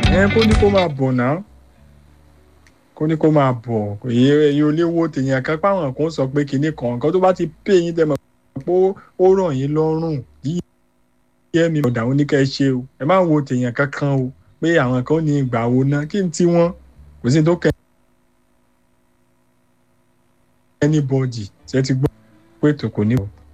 ẹ kó ní kó máa bọ̀ náà kó ní kó máa bọ̀ èyí èyí ò lè wo tèèyàn kan páwọn kan sọ pé kinní kan nǹkan tó bá ti pè yín tẹ́ mọ̀ pé ó rọ̀ yín lọ́rùn yíyẹ mi ọ̀dà òun ní kẹ́ ẹ ṣe o ẹ má wo tèèyàn kankan o pé àwọn kan ní ìgbà wo ná kí n tí wọ́n kò sí ní tó kẹ́ anybody ṣe ti gbọ́ pé ètò kò ní.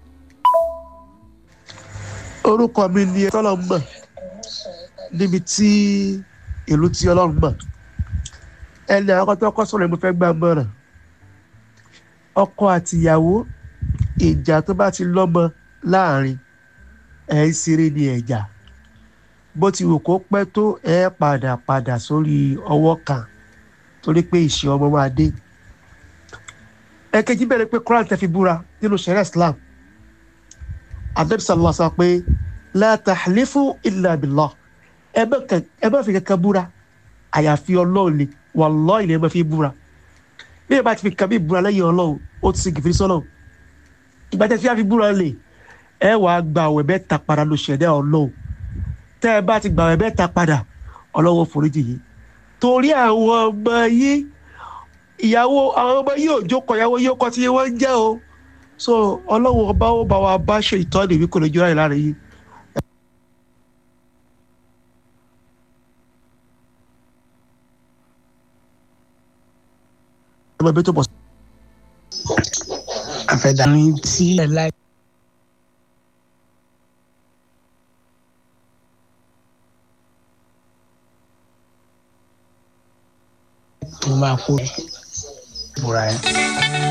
orúkọ mi ni tọ́lọ̀ mọ̀ níbi tí ìlú tí ọlọ́run mọ̀ ẹni àwọn tó kọ́ sọ̀rọ̀ mo fẹ́ gbà mọ̀ràn ọkọ àtìyàwó ìjà tó bá ti lọ́mọ láàrin ẹ̀ ń ṣeré ní ẹ̀jà bó ti wù kó pẹ́ tó ẹ̀ padà padà sórí ọwọ́ kan torí pé ìṣe ọmọ máa dé ẹ̀kejì bẹ̀rẹ̀ pé Quran tẹ́ fi búra nínú sẹ́rẹ̀ Islam anabi sallallahu alaihi wa sallam pé la tahlifu illa billah ẹ bá fi kankan búra àyàfi ọlọ́run ni wallahi ilẹ̀ ẹ bá fi búra bí ẹ bá ti fi kàmí búra lẹ́yìn ọlọ́run ó ti sin kìfìrí sọ́lọ́run ìgbà tẹ́ fi àfi búra lè ẹ wàá gba àwẹ̀ mẹ́ta padà ló ṣẹ̀dá ọlọ́run tẹ́ ẹ bá ti gba àwẹ̀ mẹ́ta padà ọlọ́run foríjì yìí torí àwọn ọmọ yìí ìyàwó àwọn ọmọ yìí ò jókòó ìyàwó yìí ó kọ́ tí wọ́n ń jẹ́ o so ọlọ́run ọba ó bá wa bá ṣe ìtọ́ni ìwé kò lè jọra ìlànà yìí. ẹ máa bẹ tó bọ̀. àfẹ̀dàrin tí ẹ láì. tó máa kó bùrà ẹ.